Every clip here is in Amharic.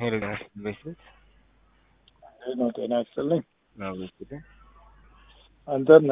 ሄሎ ጤና ይስጥልኝ በስልክ ነው ጤና ይስጥልኝ። ነው በስልክ አንተን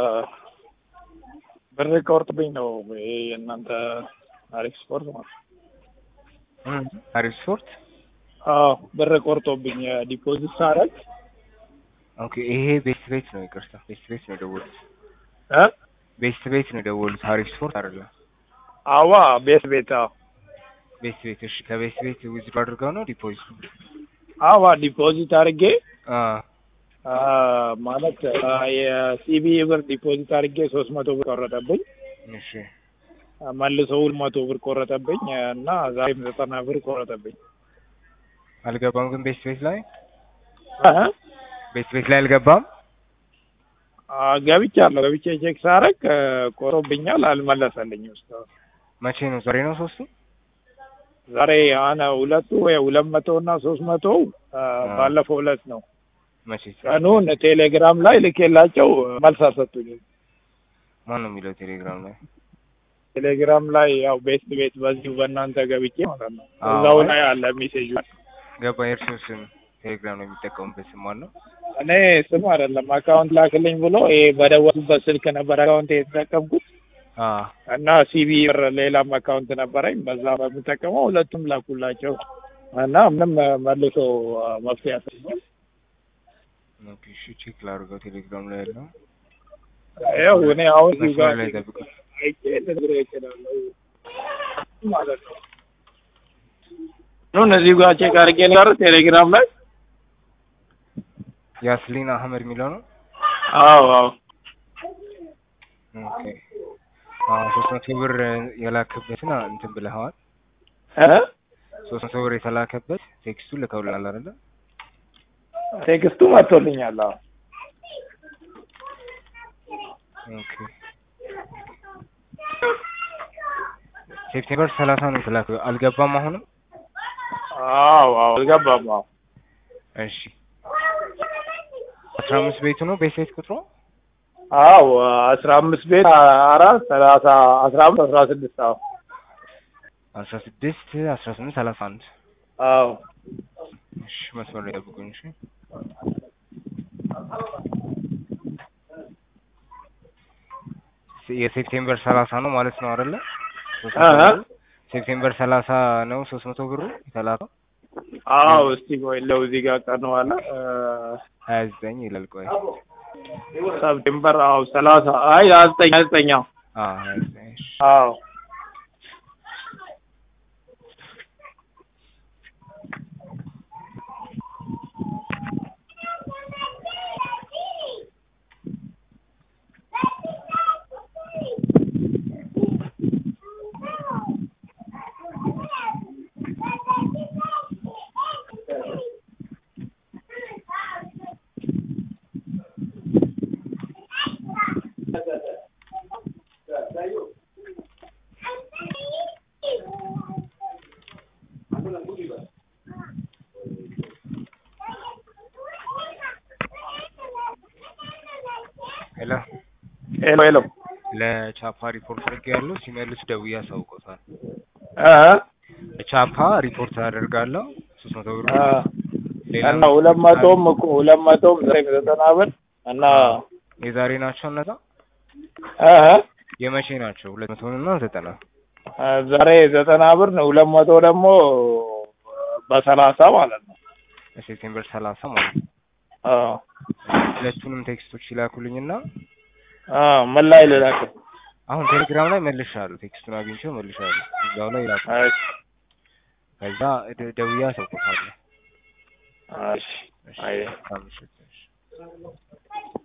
ብር ቆርጥብኝ ነው ይሄ የእናንተ አሪፍ ስፖርት ማለት ነው። አሪፍ ስፖርት አዎ ብር ቆርጦብኝ ዲፖዚት ሳረግ ኦኬ። ይሄ ቤስት ቤት ነው። ይቅርታ ቤስት ቤት ነው የደወሉት። እ ቤስት ቤት ነው የደወሉት። አሪፍ ስፖርት አይደለም። አዋ ቤት ቤት አዎ ቤስት ቤት እሺ። ከቤስት ቤት ዊዝድሮ አድርገው ነው ዲፖዚት አዋ ዲፖዚት አድርጌ አ አ ማለት አ የሲቢ ብር ዲፖዚት አድርጌ ሶስት መቶ ብር ቆረጠብኝ። እሺ መልሶ ሁለት መቶ ብር ቆረጠብኝ እና ዛሬም ዘጠና ብር ቆረጠብኝ። አልገባም ግን ቤስት ቤት ላይ እህ ቤስት ቤት ላይ አልገባም። አ ገብቻለሁ። ገብቼ ቼክ ሳረግ ቆሮብኛል፣ አልመለሰልኝም እስካሁን። መቼ ነው? ዛሬ ነው ሶስቱ። ዛሬ አነ ሁለቱ ወይ ሁለት መቶ እና ሶስት መቶ ባለፈው ዕለት ነው። መቼ? ቀኑን ቴሌግራም ላይ ልኬላቸው መልስ አልሰጡኝም። ማን ነው የሚለው ቴሌግራም ላይ? ቴሌግራም ላይ ያው ቤት ቤት በዚሁ በእናንተ ገብቼ ማለት ነው። አዎ። እዛው ላይ አለ ሜሴጁ። ገባ። የእርሶ ስም ቴሌግራም ላይ የሚጠቀሙበት ስም ማን ነው? እኔ ስም አይደለም አካውንት ላክልኝ ብሎ ይሄ በደወሉበት ስልክ ነበር አካውንት የተጠቀምኩት አ እና ሲቢ ብር ሌላም አካውንት ነበረኝ በዛ በምጠቀመው ሁለቱም ላኩላቸው እና ምንም መልሶ መፍትሄ ያሰኛል። ኦኬ እሺ፣ ቼክ ላድርገው ቴሌግራም ላይ ያለው ያው እኔ አሁን እዚህ ጋር መስመር ላይ ጠብቁ። አይቼ ልነግርህ እችላለሁ ማለት ነው። ኑን እዚህ ጋር ቼክ አድርጌ ነገር ቴሌግራም ላይ ያስሊን አህመድ የሚለው ነው። አዎ አዎ ኦኬ አዎ፣ ሶስት መቶ ብር የላክበትን እንትን ብለኸዋል። እ ሶስት መቶ ብር የተላከበት ቴክስቱን ልከውልናል አይደለ? ቴክስቱ መጥቶልኛል። አዎ ኦኬ ሴፕቴምበር ሰላሳ ነው የተላከው። አልገባም አሁንም። አዎ አዎ አልገባም። አዎ እሺ አስራ አምስት ቤቱ ነው ቤት ቤት ቁጥሩ አዎ አስራ አምስት ቤት አራት ሰላሳ አስራ አምስት አስራ ስድስት አዎ አስራ ስድስት አስራ ስምንት ሰላሳ አንድ አዎ እሺ መስመር ላይ ጠብቁኝ። እሺ የሴፕቴምበር ሰላሳ ነው ማለት ነው አይደለ? ሶስት መቶ አሀ። ብሩ? ሴፕቴምበር ሰላሳ ነው ሶስት መቶ ብሩ የተላከው አዎ እስቲ ቆይ ለው እዚህ ጋር ቀኑ አለ እ ሀያ ዘጠኝ ይላል። ቆይ ሰፕቴምበር አዎ ሰላሳ አይ ሀያ ዘጠኝ ሀያ ዘጠኝ አዎ አዎ ሀያ ዘጠኝ እሺ አዎ ሄሎ ሄሎ ሄሎ ለቻፓ ሪፖርት አድርጌ ያለው ሲመልስ ደውዬ አሳውቆታል። እ ለቻፓ ሪፖርት አደርጋለሁ ሶስት መቶ ብር እ ሌላ እና ሁለት መቶም እኮ ሁለት መቶም ዘጠኝ ዘጠና ብር እና የዛሬ ናቸው እነዛ እ የመቼ ናቸው? ሁለት መቶ እና ዘጠና ዛሬ ዘጠና ብር ነው። ሁለት መቶ ደግሞ በሰላሳ ማለት ነው። ሴፕቴምበር ሰላሳ ማለት ነው። አዎ ሁለቱንም ቴክስቶች ይላኩልኝና አዎ ምን ላይ ልላክ? አሁን ቴሌግራም ላይ መልሻለሁ። ቴክስቱን አግኝቼው መልሻለሁ። እዛው ላይ ይላኩ። እሺ ከዛ ደ- ደውዬ አሳውቆታለሁ። እሺ እሺ፣ አይ መልካም ምሽት። እሺ